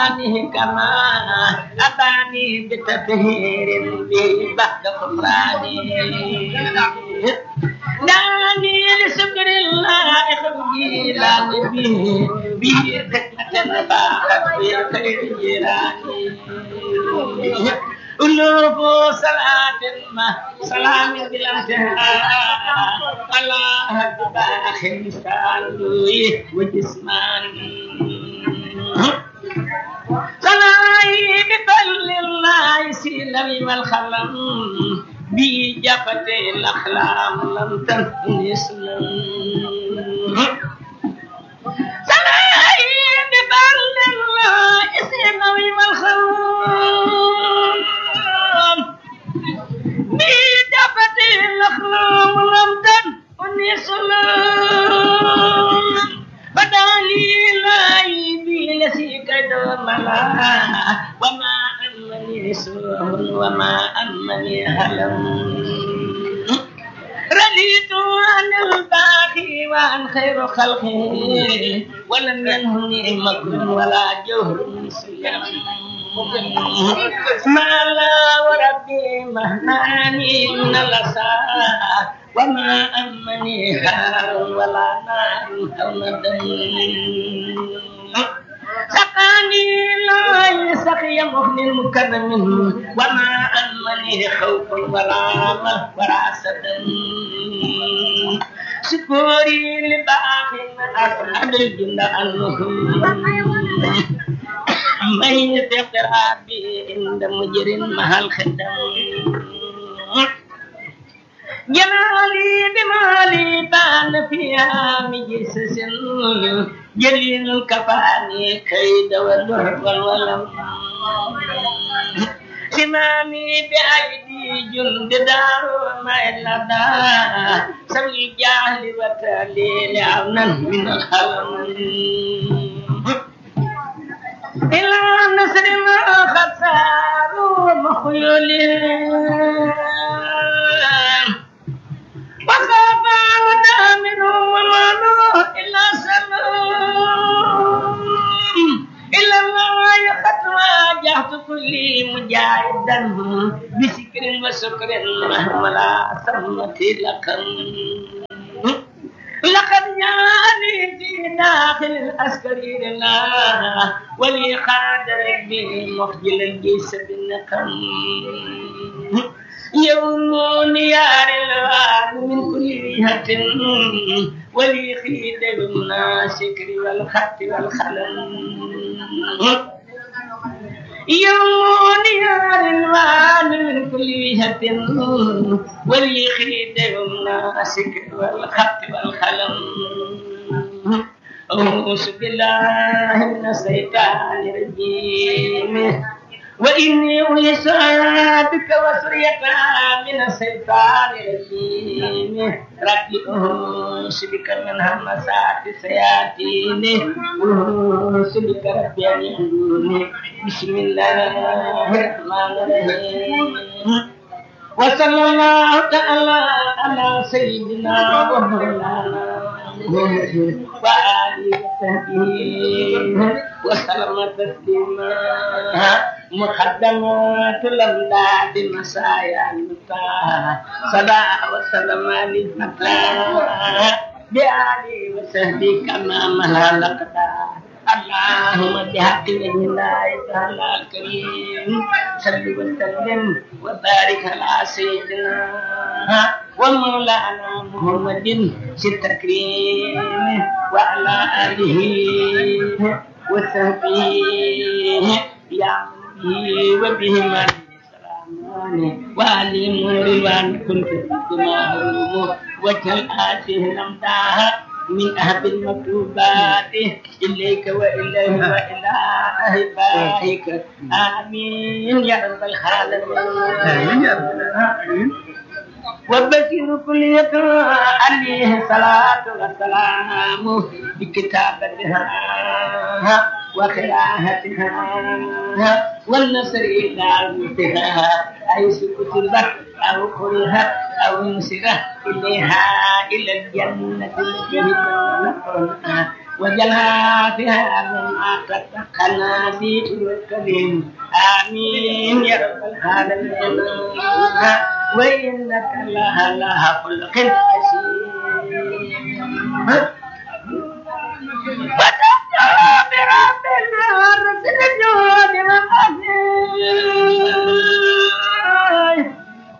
أباني كما أباني بتطهير به بعد غفراني دعني لشكر الله خبجي لا به به فتنة فاحت في خير جيراني قلوب صلاة ما سلام بلا انتهاء على باخ سالوي وجسماني صلاي بفضل الله سلم والخلم بجفة الأخلام لم تنفني سلم صلاي بفضل الله سلم والخلم بجفة الأخلام لم تنفني سلم بدالي لاي بلسي كدوم وما أمني سوء وما أمني هلم رديت عن الباقي وعن خير خلقه ولم ينهني مكر ولا جهر سلم ما لا وربي مهناني من الأسى وما أمني هار ولا نار أو ندم سقاني لا يسقي مغني مكرم وما أمني خوف ولا مه ولا سدم شكوري لباق أصحاب الجنة أنهم من يتقر بي عند مجر مع الخدم جمالي بمالي بان فيها مجسس جليل الكفاني كيد والدهر والولم سمامي بأيدي جند دار ما إلا دار سوي الجاهل وتالي عونا من الخلم إلى نصر ما خسار مخيولين وخاف ودامر ومالو إلا سلام إلا الله قد واجهت كل مجاهدا بسكر وسكر ولا سمة لكم لقد جاءني في داخل العسكري لله ولي خاد ربي مخجل الجيش بالنقم يوم نيار الوان من كل جهة ولي خيد بالناشكر والخط والخلم يوم نيار الوان من كل جهة ولي خيد بالناشكر والخط والخلم أعوذ بالله من الشيطان الرجيم وإني أعيذها بك وسريتها من الشيطان الرجيم ربي أعوذ بك من همسات الشياطين أعوذ بك ربي أن يحضروني بسم الله الرحمن الرحيم وصلى الله تعالى على سيدنا ومولانا وآله وصحبه وسلم تسليما مقدمات الأمداد مسايا المتاع صلى وسلم على المتاع بآله وصحبه كما ملا لقدا اللهم بحق وجه الله تعالى الكريم صل وسلم وبارك على سيدنا ومولانا محمد في التكريم وعلى آله وصحبه يا به وبهما وعلي رضوان كنت كما وجه آته الأمداح من أهب المكتوبات إليك وإليه وإلى أهبائك آمين يا رب العالمين يا رب العالمين وبشر كل يقرأ عليه صلاة وسلام بكتابتها وقراءتها والنصر إلى موتها حيث كتبت أو قرئت أو نسرت إليها إلى الجنة التي نقرأها وجلها فيها مما تتقنا في الكريم آمين يا رب العالمين وإنك لها لها خلق حسين فتبدأ برب الأرض الجود والأسير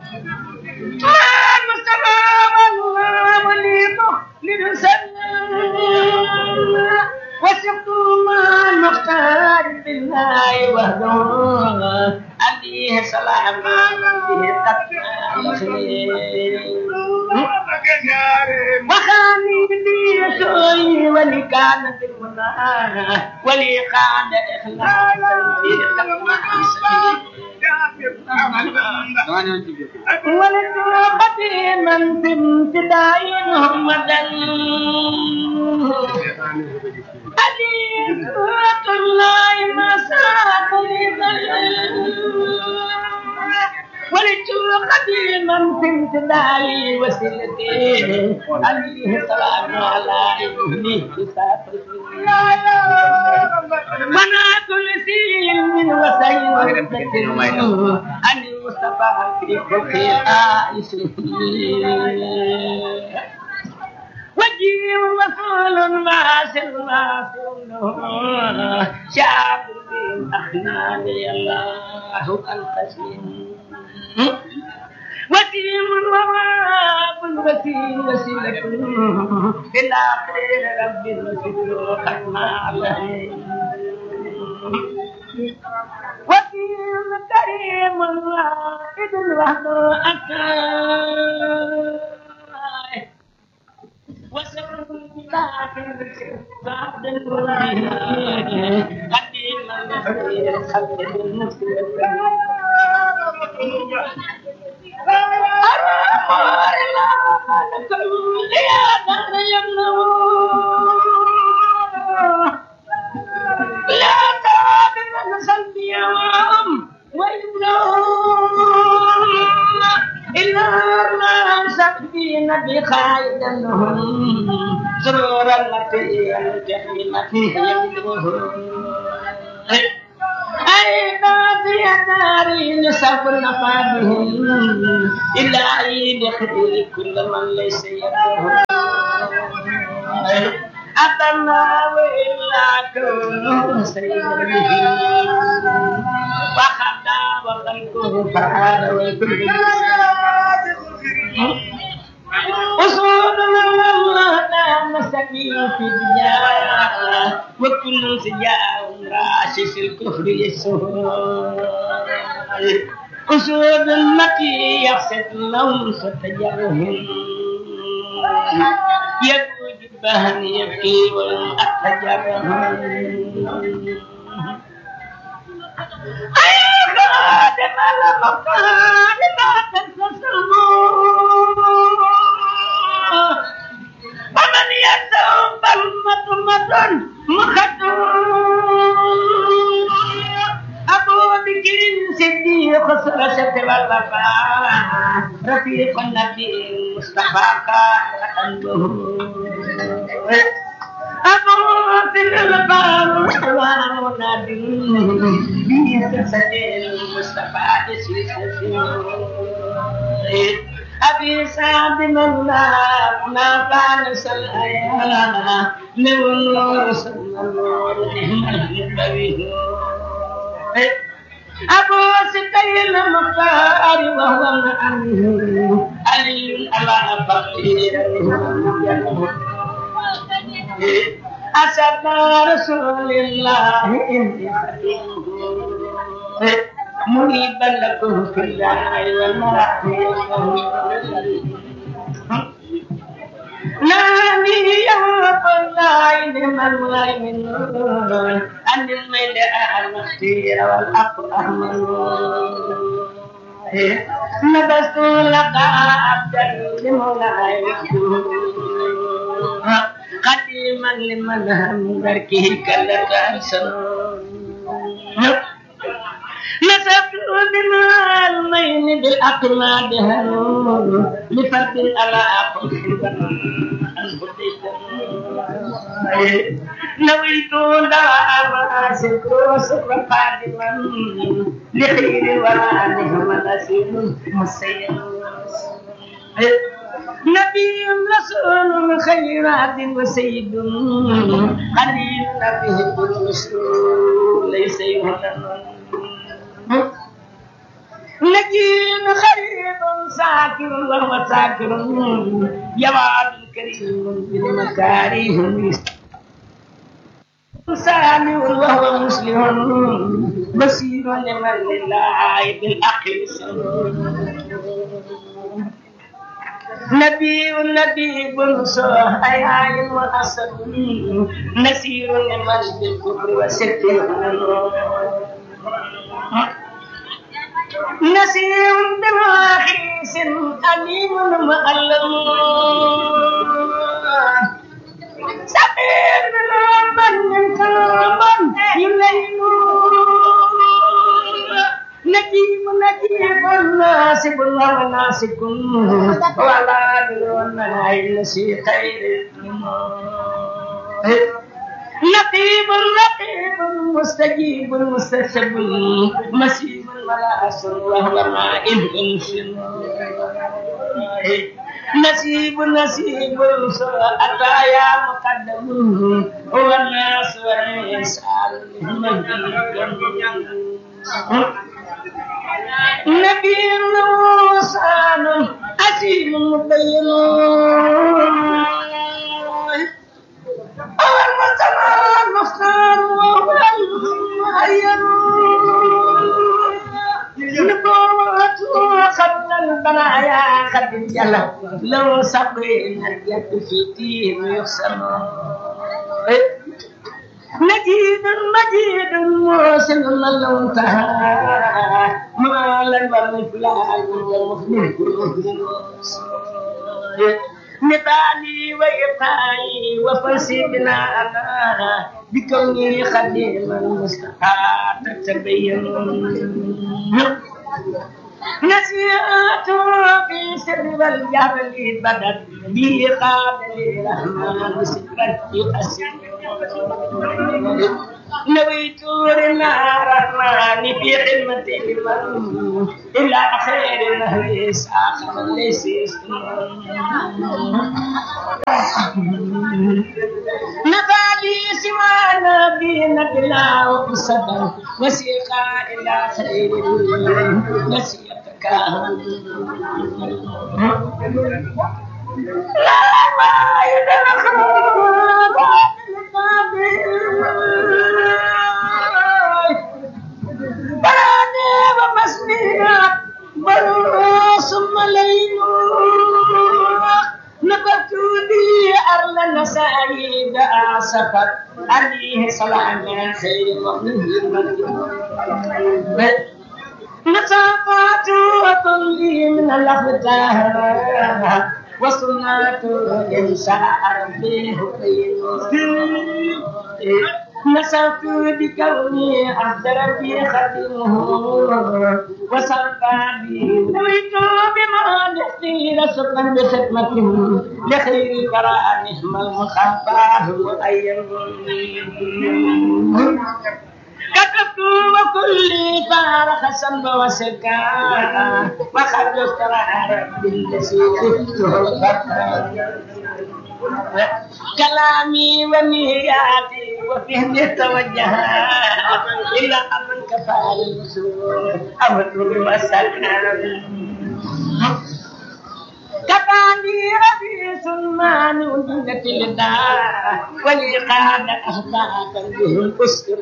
المصطفى والله وليده لنسلم وثقت مع المختار بالله وحده عليه سلام به تقوى وخاني لي سوي ولي كان في المنى ولي كان إخلاصا في تقوى ولد قديما بامتداء محمدا حديثة الله ما ساق لي ولدت قديما في امتدالي وسيلتي عليه السلام على ابني منعت لسيل من وسيل عن المصطفى في خلق الآيس وجيه رسول ناصر ناصر شعب أخناني الله القسيم وسيم وواب وسيم وسيلة إلى خير رب الوسيل ختم عليه وسيم كريم واحد الوحد أكاد وسر داخل بعد قديم الخير خلق المسلم أرامر الله لكل يا دار لا تعبد نسل يوم وإنهم إلا ما سبين بخير لهم سرورا التي الجحيم يمدهم أين في داري نسف نفادهم إلا عيد خير كل من ليس يدهم أتنا وإلا كونه سيده وخدا وخلقه فعال وكل أصول الله نعم سبيل في الدنيا وكل سجاء راشش الكفر يسوع أسود التي يقصد لهم ستجرهم يبوج بهن يبكي ولم أتجرهم أي خادم المقام لا تنقسموا ومن يدعو بل مطمة أبو بكر صديق سرشة والوفاء رفيق النبي المصطفى قال أبو في الباب حوار ونادي بيسسة المصطفى أبي سعد الله ما فعل سلايا لو النور صلى النور نعم النبي أبو ستي المختار وهو معه علي على فقير أسد رسول الله إني مريبا لكم في الله والله نامي يا الله من من أن الميل المختير والأقوى نبست لك عبدا لمولاي قديما لمن هم دركه كلك أحسن نسبت بما المين بالأقماد هنون لفرد على أقل نويت دعاء شكر شكر قادما لخير الورى نعم الأسير مسير نبي رسول خيرات وسيد قليل نبي بالرسول ليس يهلم نجيب خريب ساكر وهو ساكر جواد كريم بالمكارم سامي وهو مسلم بصير لمن لله بالعقل نبي نبي صالح أي وأسد نسير لمن بالكفر وستر نسير بماخيس أليم مؤلم سبيل من كرما يلين نجيب نجيب ناسب الله ناسك ولا دون النسي خير نقيب رقيب مستجيب مستجب مسيب ملاس وهو مائل انشن نسيب نسيب أتايا مقدم هو الناس والإنسان نبي وصان أسير مبين أول ما تمام مختار وهو المعين نبوته قبل البرايا قد انجلى لو سقينا اليد في دين يحسن مجيد مجيد موسم لو انتهى ما لن والفلان والمخلوق نبالي ويقاي وفرسي بناءنا بكوني خديما مستحى تتبين نسيت في سر والجهل بدت بي قابل الرحمن سكرت يقسم نويت النار الرحمن في خدمة المن إلى خير النهر ساخر ليس نفالي سوى نبينا بلا وقصدا وسيقا إلى خير نسيتك لا ما يدرك براني ومسنينا برو ثم ليلو نبت لي أرل نسائد أعصفت عليه سلام خير مؤمن نصافات وكل من الأخدار وصنعت إنشاء ربي نسأت بكوني عبد ربي خدمه وصرفا بي نويت بما نحتي رسقا بخدمته لخير براء نعم المخافاه مؤيد كتبت وكل فارق سنب وسكا وخرجت رب الذي كلامي ونياتي وفهمي توجه إلى من كفى الوصول أمر وسكن كفاني ربي سلمان وجنة الدار ولي قاد أخلاقا بهم أسكر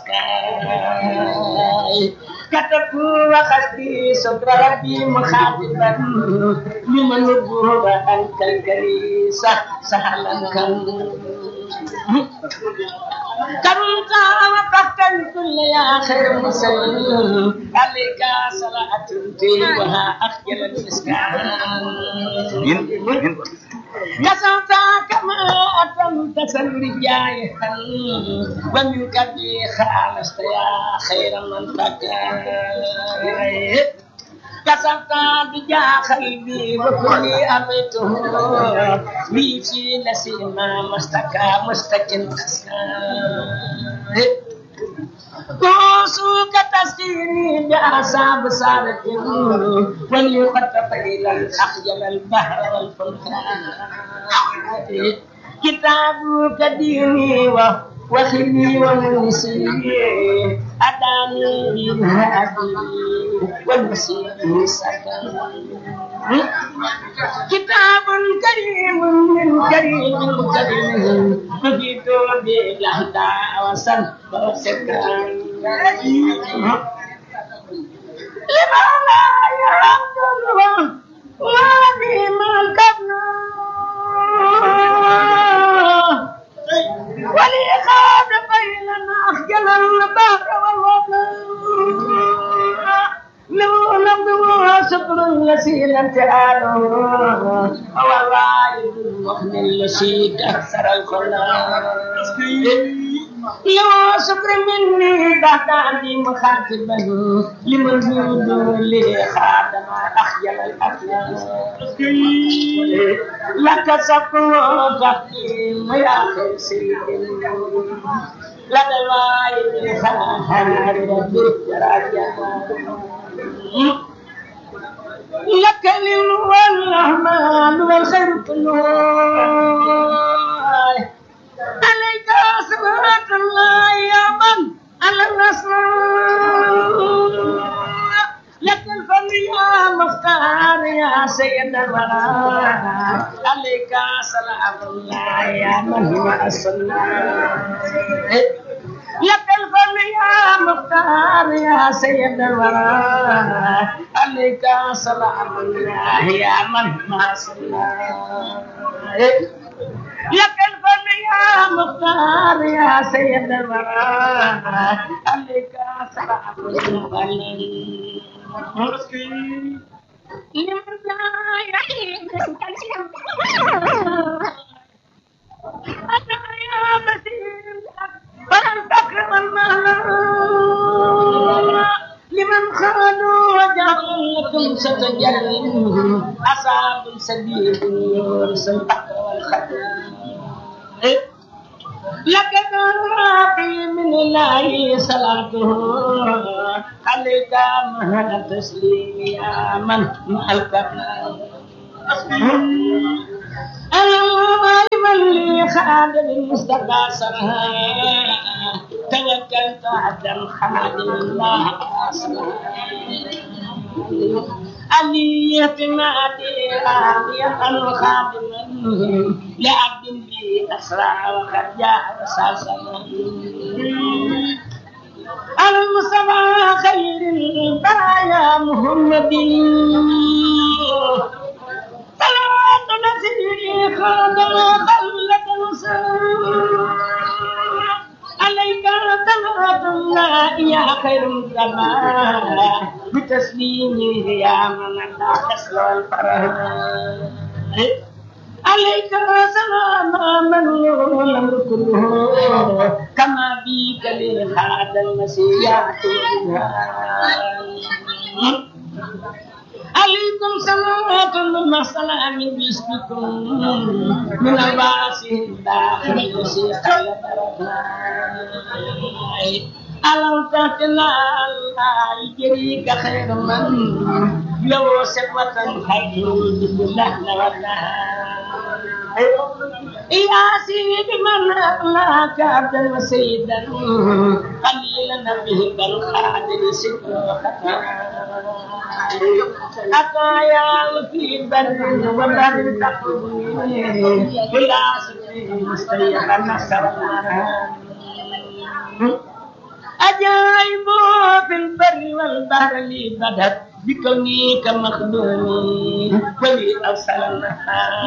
النسكاي كتبت وخشتي صدر ربي مخاطبا لمن الظهر أنت الكريسة سهلا كم كم وقفت الكل يا خير مسلم عليك صلاة وها أخجل المسكان كسوت كما أتمت سنرجاي ومنك بي خالصت يا خير من فكر كسرت بجاه قلبي وكلي أميته لي في نسيما مستكى مستكن كوسوك تسيري بأعصاب سارة ولي قد إلى أخجل البحر والفلكان كتابك ديني وخلي ومنسي أداني بالهادي والمسيح سكن كتاب كريم من كريم كريم نجيت بالهدى وسن وسكن لما لا يعبد الله وفي ملكنا ولي خاد بيننا أخجل البحر والوطن لو لم شكر يسير امتحانه والله المحن الذي كسر الخلاق لو شكر مني بعد عندي مخاطبا لمن جود لي خادم أخجل الأخلاق لك شكر تقديم يا خير سيد لدى الوايد خاهر ربي لك والرحمن والخير كله عليك صلاة الله يا من على النصر لك الفضل يا مختار يا سيد الورى عليك سلام الله يا من هو الصلاة لك الفضل يا مختار يا سيد الورى عليك سلام الله يا من ما صلى لك الفضل يا مختار يا سيد الورى عليك سلام الله لمن أنا يا مسير فلن تكرم المال لمن خانوا وجعلوا لكم ستجلم أصحاب سبيل يورث البحر والخدم لك راقي من الله صلاته عليك مع تسليم يا من مع الكرم أنا لي خادم المصطفى سرها توكلت على خادم الله علي اعتمادي راضيا خادما لعبد بي أسرع وقد جاء رساسا المصطفى خير البرايا محمد صلوات نسيري خادم خلة عليك صلاة الله يا خير الزمان بتسليمه يا من لا تسلى الفرح عليك سلام من الأمر كله كما بك لهذا المسيح عليكم صلوات الله سلام باسمكم من الباس الداخل يسير ألم تهتنا الله يجريك خير من لو سقوة خير بالله يا سيد من أخلاك عبدا وسيدا قليلا به بالخادر سكر أتايا في بر وبر تقوي بلا سبيل مستيقا نصر أجايب في البر والبحر لي بدت بكوني كمخدومي ولي أرسلنا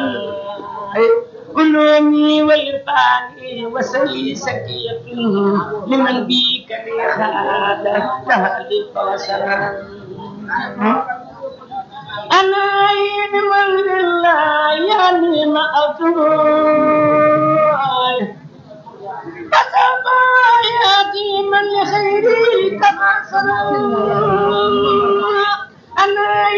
علومي وإرفاني وسلي سكية لمن بيك ريحان تهلك وسلام أنا عيد من الله يعني ما أطول فسوف يأتي من لخيري كما صنع أنا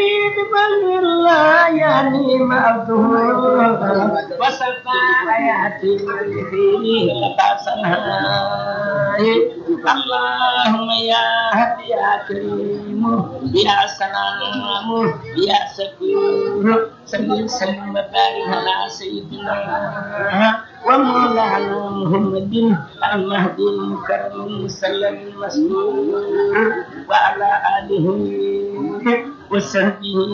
مأته وصفى حياتي فيه لقاسناي اللهم يا هدي يا كريم يا سلام يا سكور سلم سلم وبارك على سيدنا ومولانا محمد المهدي المكرم المسلم المسرور وعلى آله وصحبه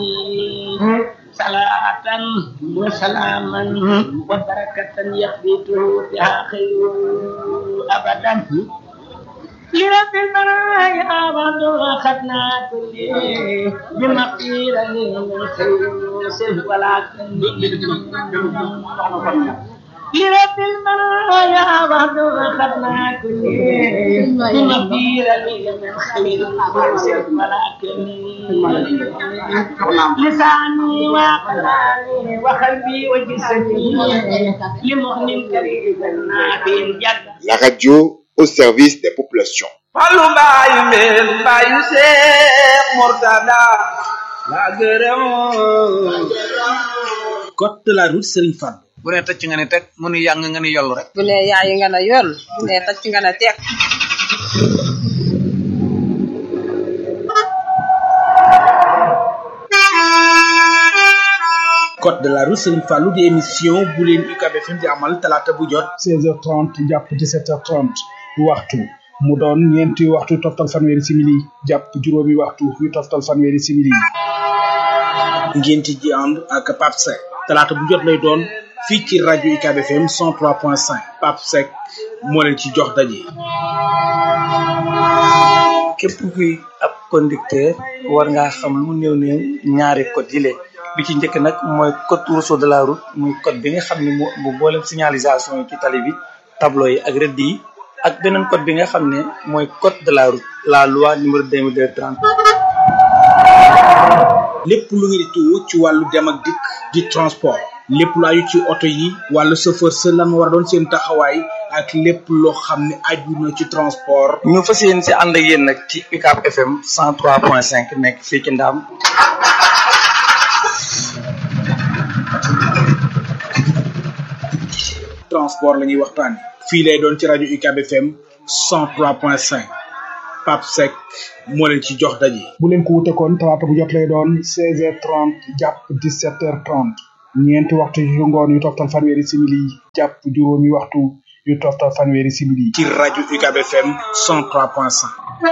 صلاة وسلاما وبركة يخبته بها خير أبدا لرب المرايا بعد أخذنا كل بمقيل من خير يوسف ولكن لرب المرايا بعد أخذنا كل بمقيل من خير يوسف ولكن لساني وقلبي وقلبي وجسدي لمؤمن كريم نافع جد La radio au service des populations. Fallu mbaayu mbeen mbaayu Seex Murtada la gërëm code de la route Serigne Fall bu ne tëcc nga ne teg mu nu yàng nga ne yoll rek bu ne yaayi nga ne yoll bu ne tacc nga ne teg code de la route Serigne Fallou di émission bu leen UCAB FM di amal talaata bu jot 16h30 jàpp 17h30 waxtu mu doon ñeenti waxtu toftal fanweeri simili jàpp juróomi waxtu yu toftal fanweeri simili ngeen ci ji ànd ak Pape Seck talaata bu jot lay doon fii ci rajo UCAB FM 103.5 Pape Seck moo leen ci jox daje. képp kuy ab conducteur war ngaa xam lu mu néew néew ñaari code yi lee bi ci njëkk nag mooy code rousseau de la route muy code bi nga xam ne moo bu mboolem signalisation yi ci tali bi tableau yi ak rëdd yi ak beneen code bi nga xam ne mooy code de la route la loi numéro 2230 lépp lu ngeen di tuwu ci wàllu dem ak dikk di transport lépp lu aju ci oto yi wàllu chauffeur sa lan war a doon seen taxawaay ak lépp loo xam ne aju na ci transport ñu fas yéen si ànd ak yéen nag ci UCAB FM 103.5 nekk fii ci Ndaam transport la ñuy waxtaane fii lay doon ci rajo UCAB FM 103.5 Pape Seck moo leen ci jox daje. bu leen ko wute kon talaata bu jot lay doon 16h30 jàpp 17h30 ñeenti waxtu yu ngoon yu toftal fanweeri simili jàpp juróomi waxtu yu toftal fanweeri simili. ci rajo UCAB FM 103.5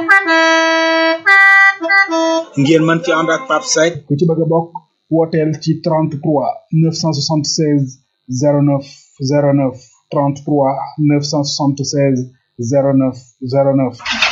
ngeen mën ci ànd ak Pape Seck ku ci bëgg a bokk wooteel ci 33 976 09 09 33 976 09 09.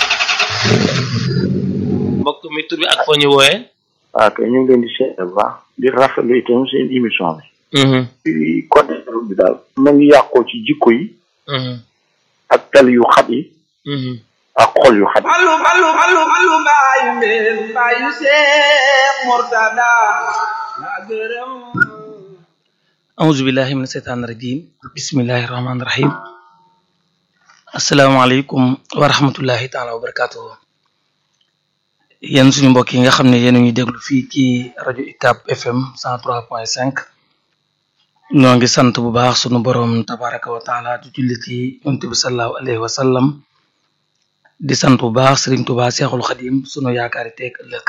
mbokk mi tur bi ak foo ñu wooyee. waaw kay ñu ngi leen di seet bu baax di rafetlu itam seen émission bi. ci côté bi daal. ma ngi yàqoo ci jikko yi. ak tali yu xat yi. ak xol yu xat yi. Fallu fallu fallu fallu mbaayu mbeen mbaayu Seex Murtada la gërëm auzu billahi min seytaan rajim bismillahi rahmaani rahim asalaamaaleykum wa rahmatullahi taala wa barakatuhu yéen suñu mbokk yi nga xam ne yéen a ñuy déglu fii ci rajo UCAB FM 103.5 ñoo ngi sant bu baax sunu borom tabaraka wa taala di julli ci yonent bi sallallahu alayhi wa sallam di sant bu baax Serigne Touba Seexul Xadim sunu yaakaari teeg ëllëg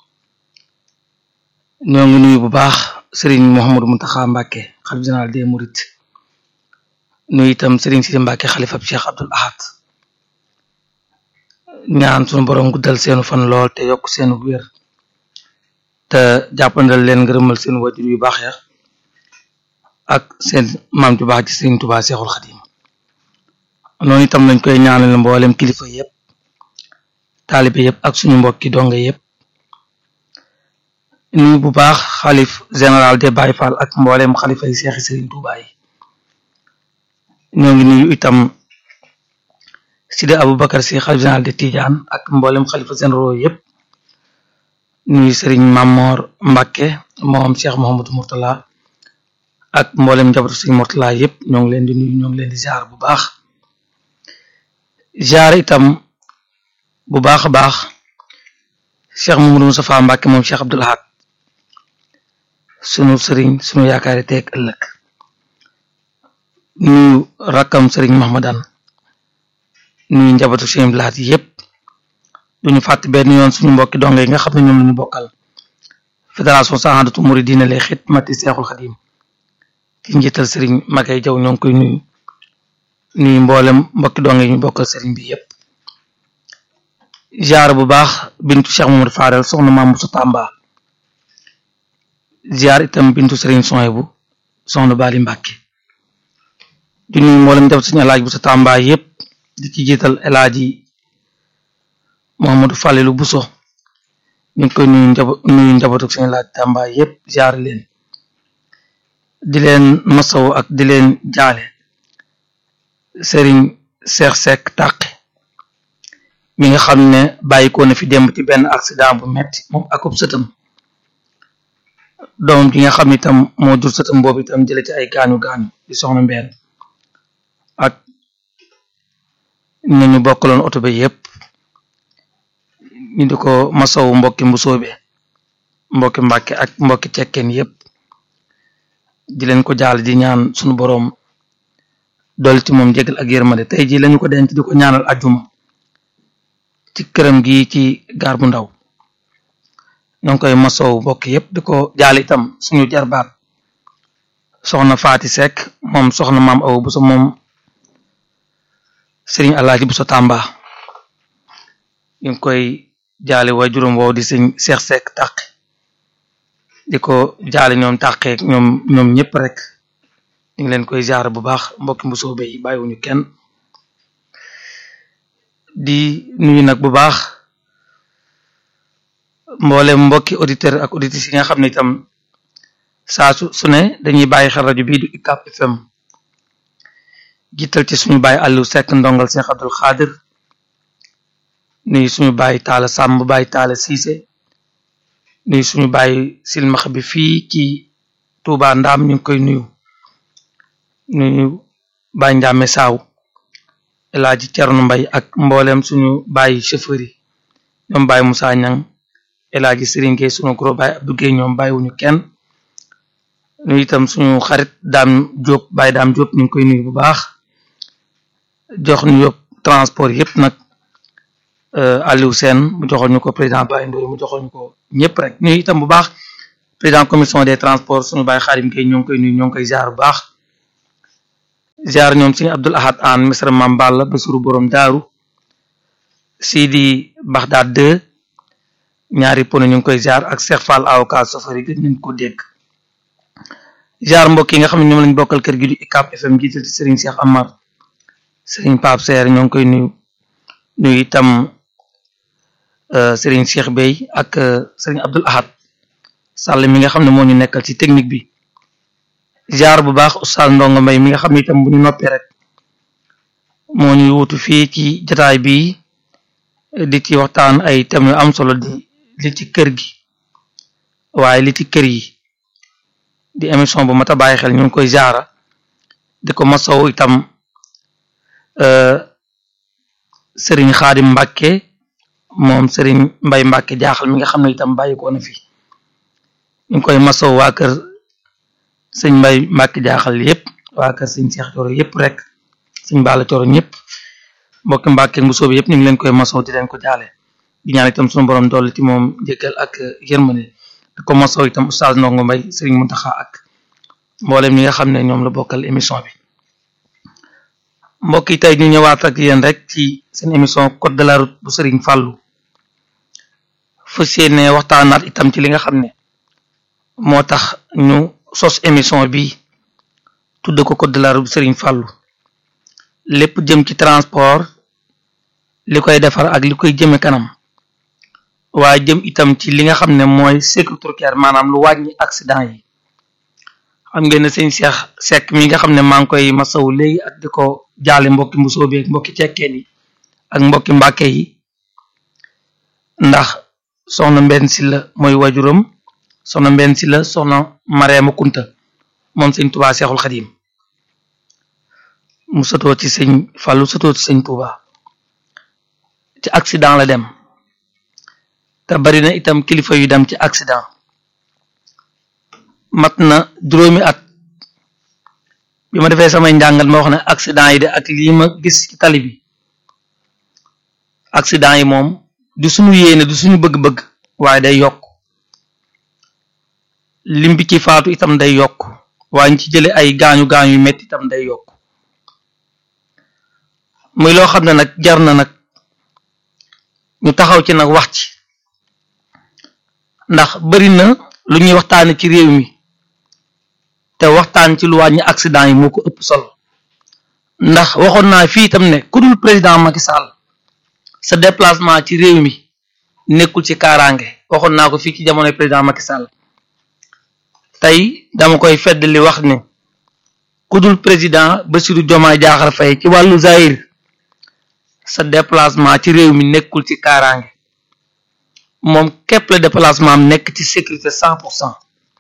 ñoo ngi nuyu bu baax Serigne Mouhamadou Mountakha Mbacké xalif général des Mourides nuyu itam Serigne Sidi Mbacké xalifa Cheikh Abdoul Ahad ñaan sunu borom guddal seenu fan lool te yokk seenu wér te jàppandal leen ngërëmal seen wajur yu baax ya ak seen maam ju baax ci Serigne Touba Seexul Xadim noonu itam lañ koy ñaanal mboolem kilifa yépp taalibe yépp ak suñu mbokki donga yépp nuyu bu baax xalif général de Baye Fall ak mboolem xalifa yi seexi Serigne Touba yi ñoo ngi nuyu itam Sidi Aboubacar si xalif général de Tidiane ak mboolem xalifa généraux yépp nuyu Serigne Mamor Mbacké moom Cheikh Mouhamadou Mourtala ak mboolem njabootu Serigne Mourtala yépp ñoo ngi leen di nuyu ñoo ngi leen di ziar bu baax ziar itam bu baax a baax Cheikh Mamadou Moustapha Mbacké moom Cheikh Abdoul Ahad sunu sëriñ sunu yaakaari teeg ëllëg nuyu rakkam sëriñ Mahmadan nuyu njabootu seen laat yépp duñu fàtte benn yoon suñu mbokki donge yi nga xam ne ñoom lañu bokkal fédération saxaandatu muridina lay xidmati seexul xadim ci njiital sëriñ Magay Jaw ñoo ngi koy nuyu nuyu mboolem mbokki donge yi ñu bokkal sëriñ bi yépp ziar bu baax bintu Cheikh Mamadou Fadel soxna maam Moussa Tamba ziar itam bintu sëriñ Soyebu soxna Bali Mbàkke di nuyu mboolem def suñu alaaj bu sa Tamba yépp di ci jiital elaaji Mohamadou Fallilu Buso ñu ngi koy nuyu njabo nuyu njabootu suñu laaj Tamba yépp ziar leen di leen masaw ak di leen jaale sëriñ Seex Sekk Tàqe mi nga xam ne bàyyikoo na fi démb ci benn accident bu metti moom akub sëtam doomam ji nga xam ne itam moo jur sëtam boobu itam jële ci ay gaañu gaañu di soxna mbeen ak ñu ñu bokkaloon oto bi yépp ñu di ko masawu mbokki mbusoobe mbokki mbàkke ak mbokki cekkeen yépp di leen ko jaal di ñaan sunu boroom dolli ci moom jégal ak yërmande tey ji lañu ko denc di ko ñaanal ajjuma ci këram gi ci gaar bu ndaw ñoo ngi koy masawu mbokk yépp di ko jaal itam suñu jarbaat soxna Faati Seck moom soxna maam aw bu sa moom sëriñ Alaaji bu sa Tamba ñu ngi koy jaale way juróom woow di sëñ Seex Seck tàq di ko jaale ñoom tàqee ñoom ñoom ñëpp rek ñu ngi leen koy jaar bu baax mbokki mbusoobe yi bàyyiwuñu kenn di nuyu nag bu baax mboolem mbokki auditeur ak auditrices yi nga xam ne itam saa su su ne dañuy bàyyi xel rajo bii du UCAB FM jiital ci suñu bàyyi Aliou Seck ndongal Cheikh Abdul Xaadir nuyu suñu bàyyi taala sàmm bàyyi taala siise nuyu suñu bàyyi silmax bi fii ci Touba Ndaam ñu ngi koy nuyu nuyu bàyyi Njàmme Saaw El Hadji Cerno Mbay ak mboolem suñu bàyyi chauffeur yi ñoom bàyyi Moussa Ñang El Hadji Serigne Gueye suñu gros bàyyi Abdou Gueye ñoom bàyyiwuñu kenn nuyu itam suñu xarit daam Diop bàyyi daam Diop ñu ngi koy nuyu bu baax jox ñu yóbbu transport yépp nag Aliou Sène mu joxoon ñu ko président Baye Ndoye mu joxoon ñu ko ñëpp rek nuyu itam bu baax président commission des transports suñu Baye Xaadim Gueye ñoo ngi koy nuyu ñoo ngi koy ziar bu baax ziar ñoom suñu Abdul Ahad an misra Mam Balla Basuru borom daaru Sidi Baxdaad 2 ñaari pono ñu ngi koy ziar ak Cheikh Fall avocat safari gën nañ ko dégg ziar mbokk yi nga xam ne ñoom lañ bokkal kër gi du UCAB FM jiital ci Serigne Cheikh Amar Serigne Pape Seer ñoo ngi koy nuyu nuyu itam Serigne Cheikh Bey ak Serigne Abdul Ahad Sall mi nga xam ne moo ñu nekkal ci technique bi ziar bu baax Oustaz Ndongo Mbay mi nga xam ne itam bu ñu noppee rek moo ñuy wutu fii ci jataay bi di ci waxtaan ay thèmes yu am solo di li ci kër gi waaye li ci kër yi di émission bu mat a bàyyi xel ñu ngi koy jaara di ko masaw itam sëriñ xaadim mbàkke moom sëriñ mbay mbàkke jaaxal mi nga xam ne itam bàyyi ko na fi ñu ngi koy masaw waa kër sëñ mbay mbàkke jaaxal yépp waa kër sëñ seex coro yépp rek sëñ baala coro ñëpp mbokki mbàkke bu soobi yépp ñu ngi leen koy masaw di leen ko jaale di ñaan itam suñu borom dolli ci moom jéggal ak yërmande di ko masaw itam oustaz ndongo mbay sëriñ muntaxa ak mboolem ñi nga xam ne ñoom la bokkal émission bi mbokk yi tey ñu ñëwaat ak yéen rek ci seen émission code de la route bu sëriñ fàllu fas yéene waxtaanaat itam ci li nga xam ne moo tax ñu sos émission bi tudde ko code de la route bu sëriñ fàllu lépp jëm ci transport li koy defar ak li koy jëme kanam waaye jëm itam ci li nga xam ne mooy sécurité routière maanaam lu wàññi accident yi xam ngeen ne sëñ Cheikh Seck mi nga xam ne maa ngi koy masawu léegi ak di ko jaale mbokki mbusoo bi ak mbokki cekkeen yi ak mbokki mbàkke yi ndax soxna mbenn si la mooy wajuram soxna mbenn si la soxna Mareema Kunta moom sëñ Touba Seexul Xadim mu sëtoo ci sëñ Fàllu sëtoo ci sëñ Touba ci accident la dem te bari na itam kilifa yu dem ci accident mat na juróomi at bi ma defee samay njàngat ma wax ne accident yi de ak lii ma gis ci tali bi accident yi moom du suñu yéene du suñu bëgg-bëgg waaye day yokk lim bi ci faatu itam day yokk waaye ñu ci jële ay gaañu gaañu yu metti itam day yokk muy loo xam ne nag jar na nag ñu taxaw ci nag wax ci ndax bari na lu ñuy waxtaane ci réew mi te waxtaan ci lu wàññi accident yi moo ko ëpp solo ndax waxoon naa fii itam ne ku dul président Macky Sall sa déplacement ci réew mi nekkul ci kaaraange waxoon naa ko fii ci jamonoy président Macky Sall tey dama koy fedd li wax ne ku dul président Bassirou Diomaye Diakhar Faye ci wàllu zahir sa déplacement ci réew mi nekkul ci kaaraange moom képp la déplacement am nekk ci sécurité cent pour cent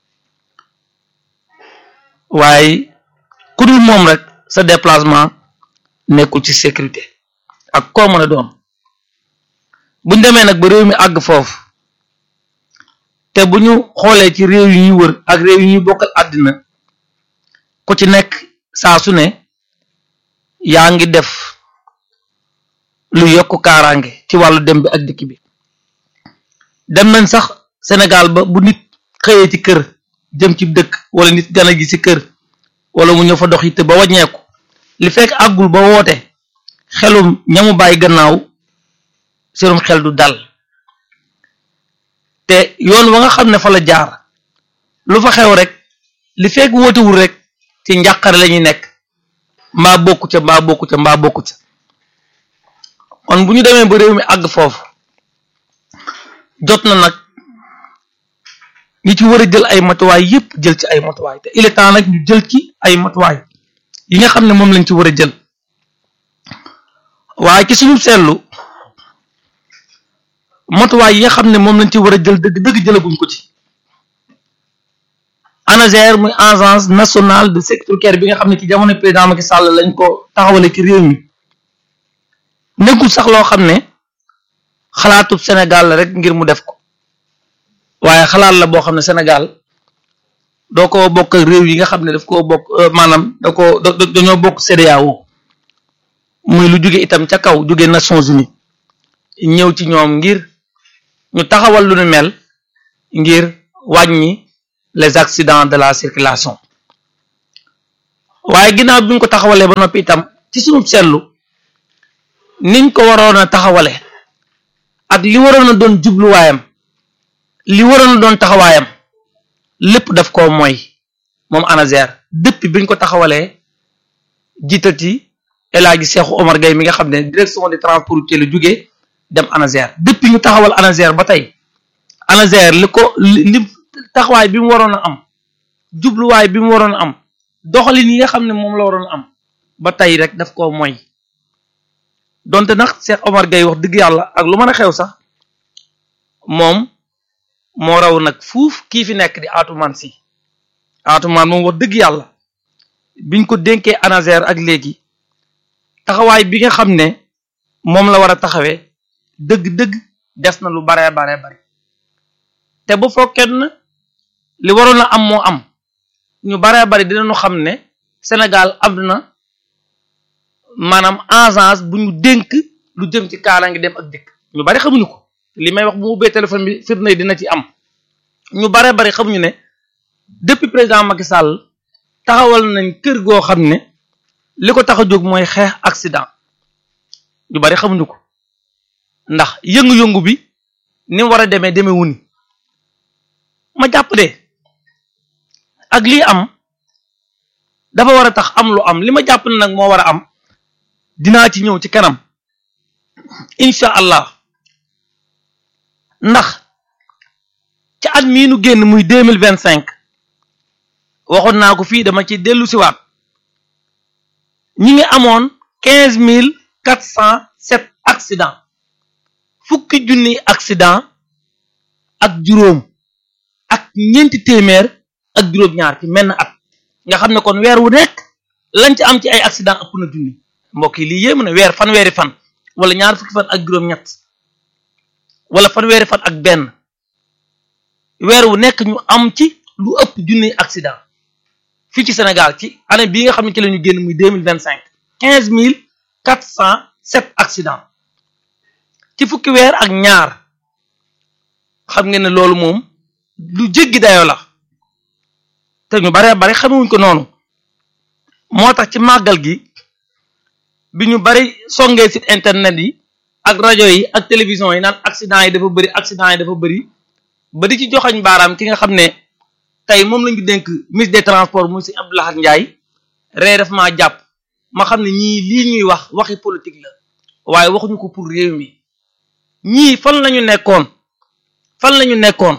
waaye ku dul moom rek sa déplacement nekkul ci sécurité ak koo mën a doon buñ demee nag ba réew mi àgg foofu te bu ñu xoolee ci réew yu ñuy wër ak réew yu ñuy bokkal àddina ku ci nekk saa su ne yaa ngi def lu yokk kaaraange ci wàllu dem bi ak dikk bi dem nañ sax Sénégal ba bu nit xëyee ci kër jëm ci dëkk wala nit gana gi ci kër wala mu ñëw fa dox yitte ba wàññeeku li fekk àggul ba woote xelum ñamu bàyyi gannaaw seenum xel du dal te yoon wa nga xam ne fa la jaar lu fa xew rek li fekk wootewul rek ci njàqare la ñuy nekk mbaa bokku ca mbaa bokku ca mbaa bokku ca kon bu ñu demee ba réew mi àgg foofu jot na nag ñi ci war a jël ay matuwaay yépp jël ci ay matuwaay te il est temps nag ñu jël ci ay matuwaay yi nga xam ne moom lañ ci war a jël waaye ci suñu seetlu matuwaay yi nga xam ne moom lañ ci war a jël dëgg dëgg jëlaguñ ko ci ANASER muy agence nationale de sécurité bi nga xam ne ci jamono président Macky Sall lañ ko taxawale ci réew mi nekkul sax loo xam ne xalaatub Sénégal la rek ngir mu def ko waaye xalaat la boo xam ne Sénégal doo ko bokk ak réew yi nga xam ne daf koo bokk maanaam da ko dañoo bokk CEDEAO muy lu jóge itam ca kaw jóge Nations Unies ñëw ci ñoom ngir ñu taxawal lu nu mel ngir wàññi les accidents de la circulation waaye ginnaaw bi ñu ko taxawalee ba noppi itam ci sunu seetlu niñ ko waroon a taxawale ak li waroon a doon jubluwaayam li waroon a doon taxawaayam lépp daf koo mooy moom ANASER depuis biñ ko taxawalee jiital ci El Hadji Cheikhou Omar Gueye mi nga xam ne direction des transports routiers la jógee dem ANASER depuis ñu taxawal ANASER ba tey ANASER li ko li taxawaay bi mu waroon a am jubluwaay bi mu waroon a am doxalin yi nga xam ne moom la waroon a am ba tey rek daf koo mooy donte nag Cheikh Omar Gueye wax dëgg yàlla ak lu mën a xew sax moom moo raw nag fuuf kii fi nekk di Atoumane Sy Atoumane moom wax dëgg yàlla biñ ko dénkee ANASER ak léegi taxawaay bi nga xam ne moom la war a taxawee dëgg-dëgg des na lu baree baree bari te bu fokkee na li waroon a am moo am ñu baree bari dinañu xam ne Sénégal am na maanaam agence bu ñu dénk lu jëm ci kaaraange dem ak dikk ñu bari xamuñu ko li may wax bu mu ubbee téléphone bi firnde dina ci am ñu baree bari xamuñu ne depuis président Macky Sall taxawal nañ kër goo xam ne li ko tax a jóg mooy xeex accident ñu bari xamuñu ko ndax yëngu-yëngu bi ni mu war a demee demee wuni ma jàpp de ak lii am dafa war a tax am lu am li ma jàpp ne nag moo war a am dinaa ci ñëw ci kanam incha allah ndax ci at mii nu génn muy deux mille vingt cinq waxoon naa ko fii dama ci dellu siwaat ñi ngi amoon quinze mille quatre cent sept accident fukki junni accident ak juróom ak ñeenti téeméer ak juróom-ñaar ci menn at nga xam ne kon weer wu nekk lañ ci am ci ay accident ëpp na junni mbokk yi lii yéem na weer fanweeri fan wala ñaar fukki fan ak juróom-ñett wala fanweeri fan ak benn weer wu nekk ñu am ci lu ëpp junniy accident fii ci Sénégal ci année bii nga xam ne ci la ñu génn muy deux mille vingt cinq quinze mille quatre cent sept accident ci fukki weer ak ñaar xam ngeen ne loolu moom lu jéggi dayoo la te ñu bare bare xamewuñ ko noonu moo tax ci màggal gi bi ñu bari songee site internet yi ak rajo yi ak télévision yi naan accident yi dafa bëri accident yi dafa bëri ba di ci joxañ baaraam ki nga xam ne tey moom lañu dénk ministre des transports mu si Abdou Lahad Ndiaye ree daf maa jàpp ma xam ne ñii lii ñuy wax waxi politique la waaye waxuñu ko pour réew mi ñii fan lañu nekkoon fan lañu nekkoon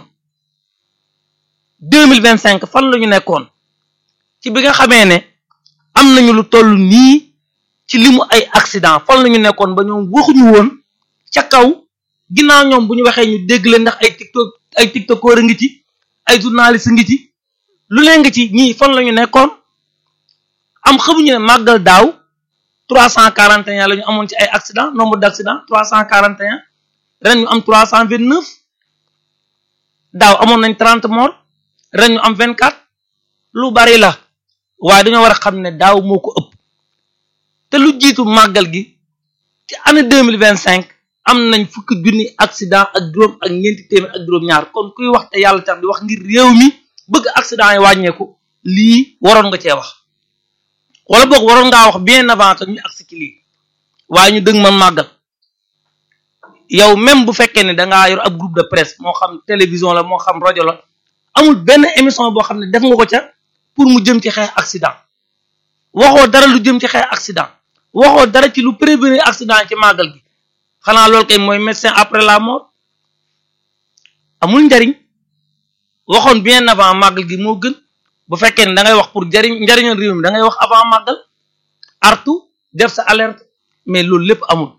deux mille vingt cinq fan lañu nekkoon ci bi nga xamee ne am nañu lu toll nii ci limu ay accident fan lañu nekkoon ba ñoom waxuñu woon ca kaw ginnaaw ñoom bu ñu waxee ñu dégg leen ndax ay tiktok ay tiktokeur a ngi ci ay journaliste ngi ci lu leen ngi ci ñii fan lañu nekkoon am xamuñu ne màggal daaw trois cent quarante et un la ñu amoon ci ay accident nombre d' accident trois cent quarante et un ren ñu am trois cent vingt neuf daaw amoon nañ trente morts ren ñu am vingt quatre lu bari la waaye dañoo war a xam ne daaw moo ko ëpp te lu jiitu màggal gi ci année deux mille vingt cinq am nañ fukki junni accident ak juróom ak ñeenti téeméer ak juróom-ñaar kon kuy wax te yàlla tax di wax ngir réew mi bëgg accident yi wàññeeku lii waroon nga cee wax wala boog waroon ngaa wax bien avant que ñu agsi ci lii waaye ñu dëgg man màggal yow même bu fekkee ne dangaa yor ab groupe de presse moo xam télévision la moo xam rajo la amul benn émission boo xam ne def nga ko ca pour mu jëm ci xeex accident waxoo dara lu jëm ci xeex accident waxoo dara ci lu prévenir accident ci màggal gi xanaa loolu kay mooy médecin après la mort amul njariñ waxoon bien avant màggal gi moo gën bu fekkee ne da ngay wax pour jariñ njariñal réew mi da ngay wax avant màggal artu def sa alerte mais loolu lépp amul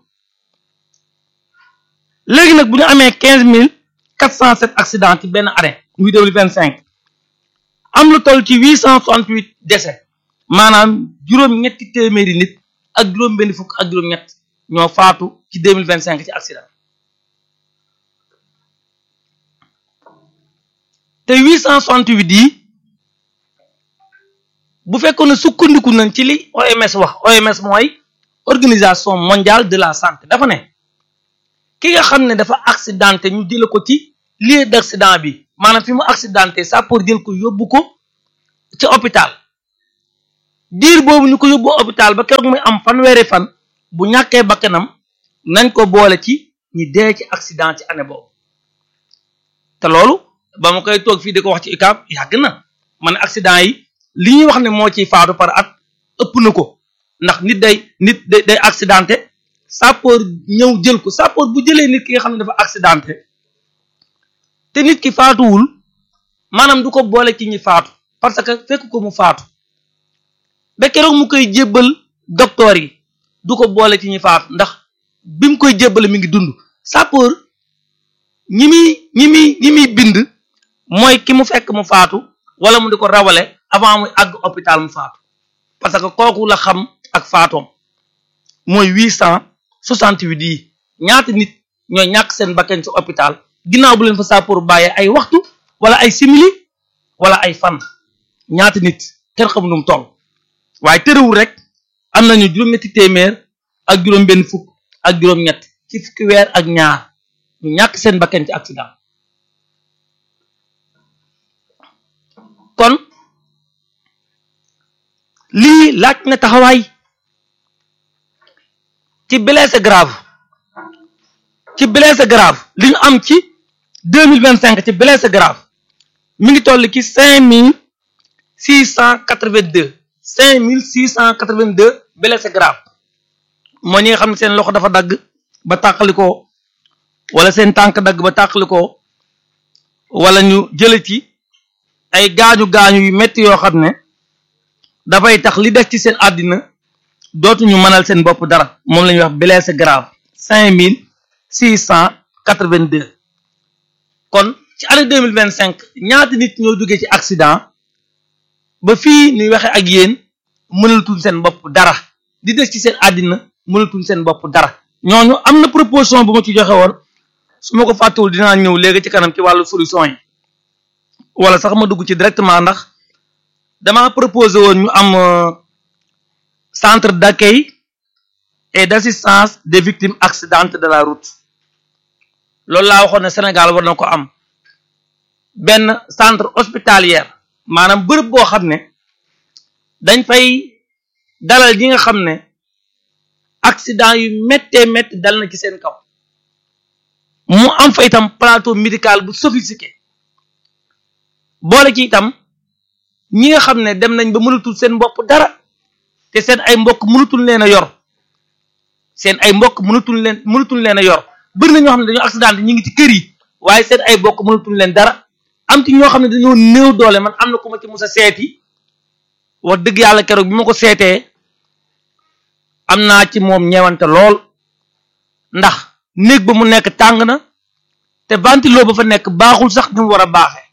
léegi nag bu ñu amee quinze mille quatre cent sept accident ci benn année muy deux mille vingt cinq am lu toll ci huit cent soixante huit décès maanaam juróom-ñetti téeméeri nit ak juróom-benn fukk ak juróom-ñett ñoo faatu ci deux mille vingt cinq ci accident te huit cent soixante huit yi bu fekkoon ne sukkandiku nañ ci li OMS wax OMS mooy organisation mondiale de la santé dafa ne ki nga xam ne dafa accidenté ñu jële ko ci lieu d' accident bi maanaam fi mu accidenté ça pour jël ko yóbbu ko ci hôpital diir boobu ñu ko yóbbu hôpital ba keroog muy am fanweeri fan bu ñàkkee bakkanam nañ ko boole ci ñi dee ci accident ci année boobu te loolu ba ma koy toog fii di ko wax ci UCAB yàgg na man accident yi li ñuy wax ne moo ciy faatu par at ëpp na ko ndax nit day nit day day accidenté sapeur ñëw jël ko sapeur bu jëlee nit ki nga xam ne dafa accidenté te nit ki faatuwul maanaam du ko boole ci ñi faatu parce que fekk ko mu faatu ba keroog mu koy jébbal docteur yi du ko boole ci ñi faatu ndax bi mu koy jébbale mi ngi dund sapeur ñi muy ñi muy ñi muy bind mooy ki mu fekk mu faatu wala mu di ko rawale avant muy àgg hôpital mu faatu parce que kooku la xam ak faatoom mooy huit cent soixante huit yi ñaata nit ñooy ñàkk seen bakkan ci hôpital ginnaaw bu leen fa sapeur bàyyee ay waxtu wala ay simili wala ay fan ñaata nit kenn xamu nu mu toll waaye tërëwul rek am nañu juróom-ñetti téeméer ak juróom-benn fukk ak juróom-ñett ci fukki weer ak ñaar ñu ñàkk seen bakkan ci accident kon lii laaj na taxawaay ci blessé grave ci blessé grave li ñu am ci deux mille vingt cinq ci blessé grave mi ngi toll ci cinq mille six cent quatre vingt deux cinq mille six cent quatre vingt deux blessé grave moo ñi nga xam ne seen loxo dafa dagg ba tàqalikoo wala seen tànk dagg ba tàqalikoo wala ñu jële ci ay gaañu gaañu yu metti yoo xam ne dafay tax li des ci seen àddina dootuñu mënal seen bopp dara moom la ñuy wax blessé grave cinq mille six cent quatre vingt deux kon ci année deux mille vingt cinq ñaata nit ñoo duggee ci accident ba fii ñuy waxe ak yéen mënalatuñ seen bopp dara di des ci seen àddina mënatuñ seen bopp dara ñooñu am na proposition bu ma ci joxe woon su ma ko fàttewul dinaa ñëw léegi ci kanam ci wàllu solution yi wala sax ma dugg ci directement ndax dama proposé woon ñu am centre d'accueil et d'assistance des victimes accidentes de la route loolu laa waxoon ne Sénégal war na ko am benn centre hospitalier maanaam bërëb boo xam ne dañ fay dalal ñi nga xam ne accident yu méttee métti dal na ci seen kaw mu am fa itam plateau médical bu sophistiqué boole ci itam ñi nga xam ne dem nañ ba mënatul seen bopp dara te seen ay mbokk mënatul leen a yor seen ay mbokk mënatul leen mënatul leen a yor bëri na ñoo xam ne dañoo accident ñi ngi ci kër yi waaye seen ay mbokk mënatul leen dara am ci ñoo xam ne dañoo néew doole man am na ku ma ci musa seeti wax dëgg yàlla keroog bi ma ko seetee am naa ci moom ñeewante lool ndax néeg ba mu nekk tàng na te ventilo ba fa nekk baaxul sax ni mu war a baaxee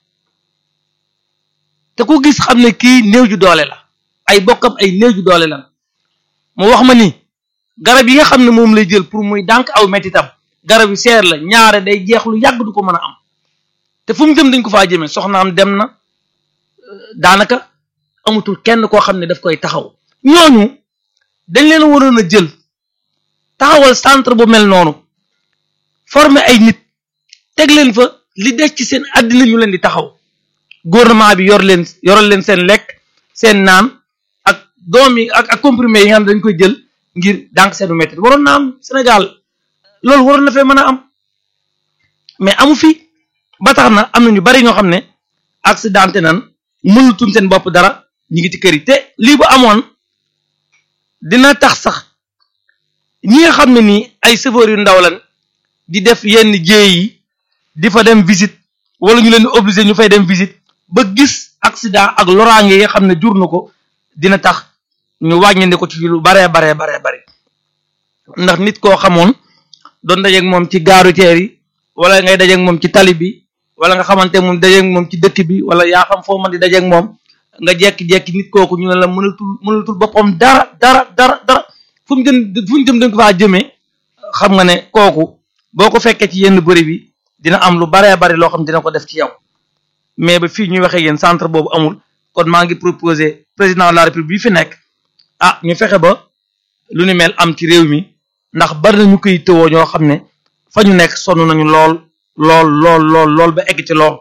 te ku gis xam ne kii néew ju doole la ay bokkam ay néew ju doole la mu wax ma ni garab yi nga xam ne moom lay jël pour muy dànk aw mettitam garab yu seer la ñaare day jeex lu yàgg du ko mën a am te fu mu jëm dañ ko faa jëmee soxnaam dem na daanaka amatul kenn koo xam ne daf koy taxaw ñooñu dañ leen waroon a jël taxawal centre bu mel noonu former ay nit teg leen fa li des ci seen àddina ñu leen di taxaw gouvernement bi yor leen yoral leen seen lekk seen naan ak doom yi ak ak comprimé yi nga xam ne dañ koy jël ngir dànk seenu métti waroon na am Sénégal loolu waroon na fee mën a am mais amu fi ba tax na am na ñu bari ñoo xam ne accidenté nan mënutuñ seen bopp dara ñu ngi ci kër yi te lii bu amoon dina tax sax ñi nga xam ne nii ay chauffeur yu ndaw lan di def yenn jéey yi di fa dem visite wala ñu leen di obligé ñu fay dem visite ba gis accident ak loraange yi nga xam ne jur na ko dina tax ñu wàññandi ko ci lu baree baree baree bari ndax nit koo xamoon doon dajeeg moom ci gaaru teer yi wala ngay dajeeg moom ci tali bi wala nga xamante moom dajeeg moom ci dëkk bi wala yaa xam foo mën di dajeeg moom nga jekki-jekki nit kooku ñu ne la mënatul mënatul boppam dara dara dara dara fu mu jëm fu mu jëm dañ ko faa jëmee xam nga ne kooku boo ko fekkee ci yenn bëri bi dina am lu baree bari loo xam dina ko def ci yow mais ba fii ñuy waxee yéen centre boobu amul kon maa ngi proposé président de la république bi fi nekk ah ñu fexe ba lu ni mel am ci réew mi ndax bari na ñu koy tëwoo ñoo xam ne fa ñu nekk sonn nañu lool lool lool lool lool ba egg ci lool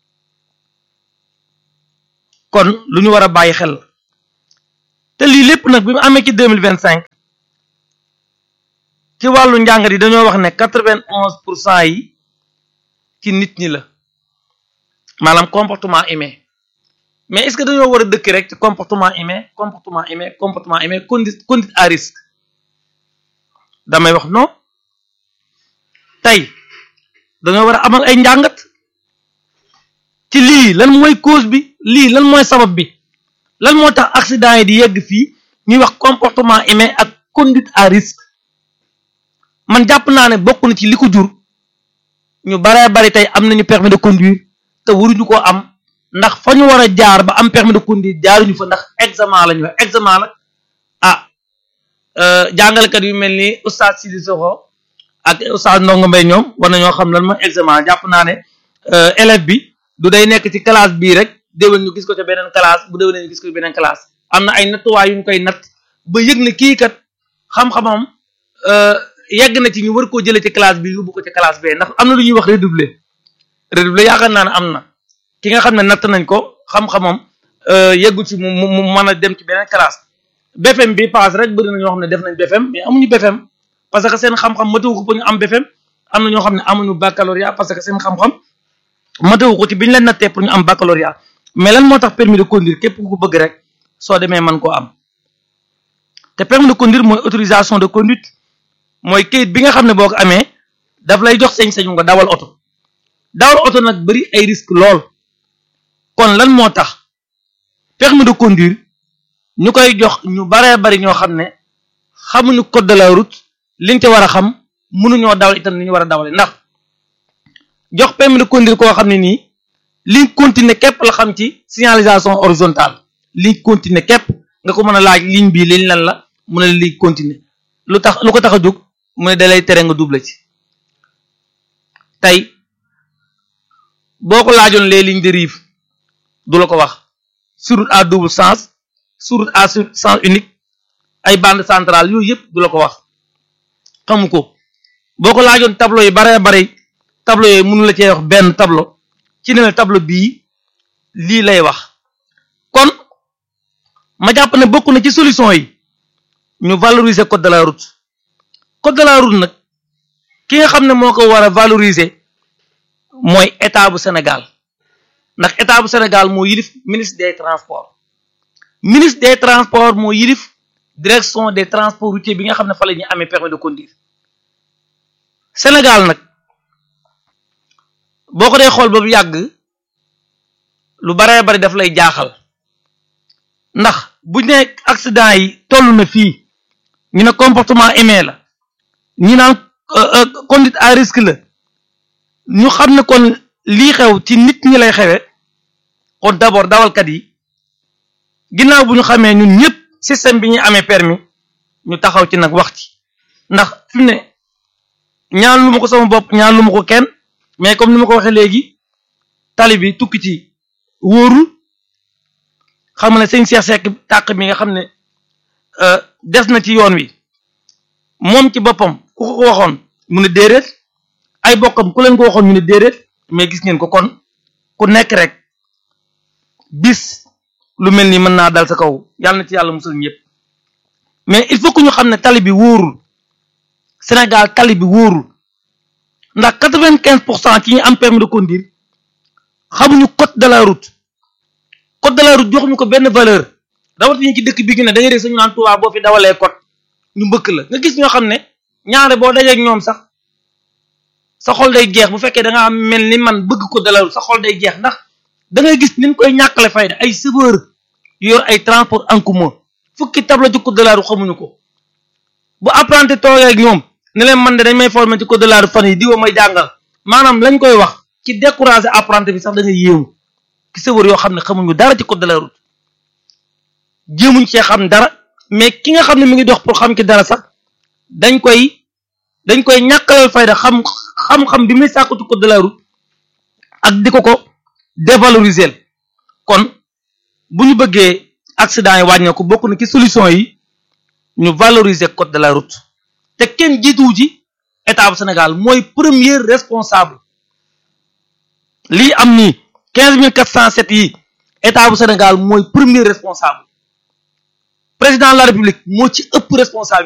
kon lu ñu war a bàyyi xel te lii lépp nag bi mu amee ci deux mille vingt cinq ci wàllu njàngat yi dañoo wax ne quatre vingt onze pour cent yi ci nit ñi la maanaam comportement humain mais est-ce que dañoo war a dëkk rek ci comportement humain comportement humain comportement humain conduite conduite à risque damay wax non tey dañoo war a amal ay njàngat ci lii lan mooy cause bi lii lan mooy sabab bi lan moo tax accident yi di yegg fii ñuy wax comportement humain ak conduite à risque man jàpp naa ne bokk na ci li ko jur ñu baree bari tey am nañu permis de conduire te waruñu koo am ndax fa ñu war a jaar ba am permis de conduire jaaruñu fa ndax examen la ñu wax examen nag ah jàngalekat yu mel ni oustaz Sidi Soxo ak oustaz Ndongo Mbaye ñoom war nañoo xam lan mooy examen jàpp naa ne élève bi du day nekk ci classe bii rek déwén ñu gis ko ca beneen classe bu déwénee ñu gis ko ci beneen classe am na ay nattuwaay yu ñu koy natt ba yëg ne kii kat xam-xamam yegg na ci ñu war koo jëlee ci classe bi yóbbu ko ci classe bee ndax am na lu ñuy wax redoubler redoubler yaakaar naa ne am na ki nga xam ne natt nañ ko xam-xamam yeggu ci mu mu mën a dem ci beneen classe BFM bi paase rek bëri na ñoo xam ne def nañ BFM mais amuñu BFM parce que seen xam-xam matawu ko ba ñu am BFM am na ñoo xam ne amuñu baccalauréat parce que seen xam-xam matawu ko ci bi ñu leen nattee pour ñu am baccalauréat mais lan moo tax permis de conduire képp ku ko bëgg rek soo demee mën koo am te permis de conduire mooy autorisation de conduite mooy kayit bi nga xam ne boo ko amee daf lay jox sañ-sañu nga dawal oto dawal oto nag bari ay risque lool kon lan moo tax permis de conduire ñu koy jox ñu baree bari ñoo xam ne xamuñu code de la route liñ te war a xam mënuñoo dawal itam ni ñu war a dawale ndax jox permis de conduire koo xam ne nii ligne continue képp la xam ci signalisation horizontale ligne continue képp nga ko mën a laaj ligne bii liñ lan la mu ne ligne continue lu tax lu ko tax a jóg mu ne dalay tere nga double ci tey boo ko laajoon les lignes de rive du la ko wax sur route à double sens sur route à sens unique ay bande centrale yooyu yëpp du la ko wax xamu ko boo ko laajoon tableau yi baree bari tableau yooyu mënu la cee wax benn tableau ci ne la tableau bii lii lay wax kon ma jàpp ne bokk na ci solution yi ñu valoriser code de la route code de la route nag ki nga xam ne moo ko war a valoriser mooy état bu Sénégal ndax état bu Sénégal moo yilif ministre des transports ministre des transports moo yilif direction des transports routiers bi nga xam ne fa la ñuy amee permis de conduire Sénégal nag boo ko dee xool ba bu yàgg lu baree bari daf lay jaaxal ndax bu ñu ne accident yi toll na fii ñu ne comportement aimé la ñu naan conduite à risque la ñu xam ne kon lii xew ci nit ñi lay xewe kon d'abord dawalkat yi ginnaaw bu ñu xamee ñun ñëpp système bi ñuy amee permis ñu taxaw ci nag wax ci ndax fi mu ne ñaan lu ma ko sama bopp ñaan lu ma ko kenn mais comme ni ma ko waxee léegi tali bi tukki ci wóorul xam ne sëñ Cheikh Seck tàq mi nga xam ne des na ci yoon wi moom ci boppam ku ko waxoon mu ne déedéet ay bokkam ku leen ko waxoon ñu ne déedéet mais gis ngeen ko kon ku nekk rek bis lu mel ni mën naa dal sa kaw yàlla na ci yàlla musal ñëpp mais il faut que ñu xam ne tali bi wóorul Sénégal tali bi wóorul ndax quatre-vingt-quinze pour cent ci ñi am permis de conduire xamuñu code de la route code de la route joxuñu ko benn valeur rawatina ci dëkk bi gi ne da ngay dégg sañu naan Tuubaa boo fi dawalee code ñu mbëkk la nga gis ñoo xam ne ñaare boo dajeek ñoom sax sa xol day jeex bu fekkee da nga am mel ni man bëgg code de la route sa xol day jeex ndax da ngay gis niñ koy ñàkkale fayda ay chauffeur yor ay transport en commun fukki tableau ci code de la route xamuñu ko bu apprenti toogee ak ñoom ne leen man de dañ may former ci code de la route fan yi diwa may jàngal maanaam lañ koy wax ci décourager apprenti bi sax da ngay yéemu ki chauffeur yoo xam ne xamuñu dara ci code de la route jéemuñ cee xam dara mais ki nga xam ne mi ngi dox pour xam ki dara sax dañ koy dañ koy ñàkkalal fayda xam xam-xam bi muy sàkku ci code de la route ak di ko ko dévaloriser kon bu ñu bëggee accident yi wàññeeku bokk na ci solution yi ñu valoriser code de la route te kenn jiituwu ci état bu Sénégal mooy premier responsable lii am nii quinze mille quatre cent sept yi état bu Sénégal mooy premier responsable président de la république moo ci ëpp responsable